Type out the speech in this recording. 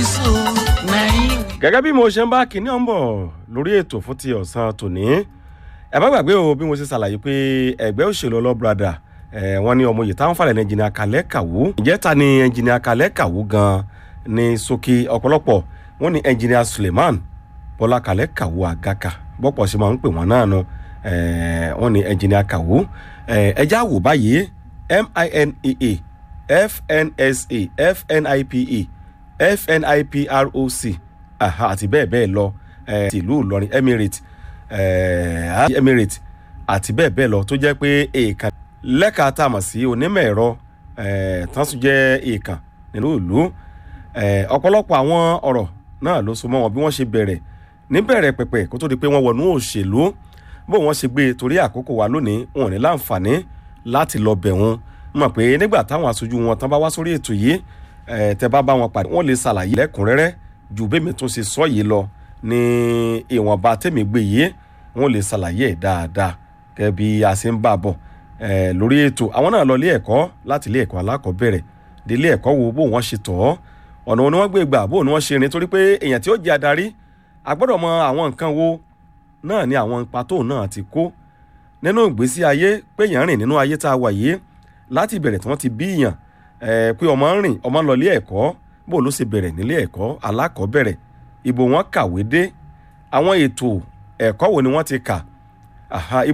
gẹ́gẹ́ bí mo ṣe ń bá kinní ọ̀hún bọ̀ lórí ètò fún ti ọ̀sán tòní ẹ má gbàgbé o bí mo ṣe ṣàlàyé pé ẹgbẹ́ òṣèlú ọlọ́brada wọ́n ní ọmọ yìí táwọn falẹ̀ ní ẹnjìnìà kalẹ́ kàwú ǹjẹ́ ta ni ẹnjìnìà kalẹ́ kàwú gan ní sókè ọ̀pọ̀lọpọ̀ wọ́n ní ẹnjìnìà suleiman bọ́lá kalẹ́ kàwú àgàkà bọ́pọ̀ ṣe máa ń pè wọ́n náà nu wọ́n ní ẹnjìnìà kàwú ẹjá wò báyìí minea fnsa fnipe fniproc àti bẹ́ẹ̀ bẹ́ẹ̀ lọ ti ìlú ìlọrin emirate emirate àti bẹ́ẹ̀ bẹ́ẹ̀ lọ tó jẹ́ pé èèkàn lẹ́ka tá a mọ̀ sí onímọ̀ ẹ̀rọ tán tún jẹ́ èèkàn nínú ìlú ọ̀pọ̀lọpọ̀ àwọn ọ̀rọ̀ náà ló so mọ́ wọn bí wọ́n ṣe bẹ̀rẹ̀ níbẹ̀rẹ̀ pẹ̀pẹ̀ kó tó di pé wọ́n wọnú òṣèlú bó wọ́n ṣe gbé torí àkókò wa lónìí wọn ò ní láǹfààní láti lọ bẹ̀ wọn mọ̀ pé nígbà táwọn aṣojú wọn tán bá wá sórí ètò yìí tẹ bá bá wọn pàdé wọn lè ṣàlàyé lẹ́kùnrẹ́rẹ́ ju bẹ́ẹ̀mi tún ṣe sọ yìí lọ ní ìwọ̀nba tẹ̀mí gbé yìí wọn lè ṣàlàyé ẹ̀ dáadáa gẹ́gẹ́ bí a ṣe ń bà bọ̀ lórí ètò àwọn náà lọ ilé ẹ̀kọ́ láti ilé ẹ̀kọ́ alákọ̀ọ́bẹ̀rẹ̀ dé ilé ẹ̀kọ́ wo bó wọ́n ṣe tọ̀ ọ́ ọ̀nà wọn ni wọ́n gbé gbà bó ni wọ́n ṣe rìn torí pé èèyàn tí ó jẹ́ adarí a gbọ́dọ̀ mọ àwọn nǹkan wo náà ni àwọn ipa tóun náà ti kó nínú ìgbésí ayé pé èèyàn rìn nínú ayé tá a wà yìí láti ìbẹ̀rẹ̀ tí wọ́n ti bí èèyàn pé ọmọ ń rìn ọmọ ń lọ ilé ẹ̀kọ́ bó ló ṣe bẹ̀rẹ̀ nílé ẹ̀kọ́ alákọ̀ọ́bẹ̀rẹ̀ ibo wọn kàwé dé àwọn ètò ẹ̀kọ́ wo ni wọ́n ti kà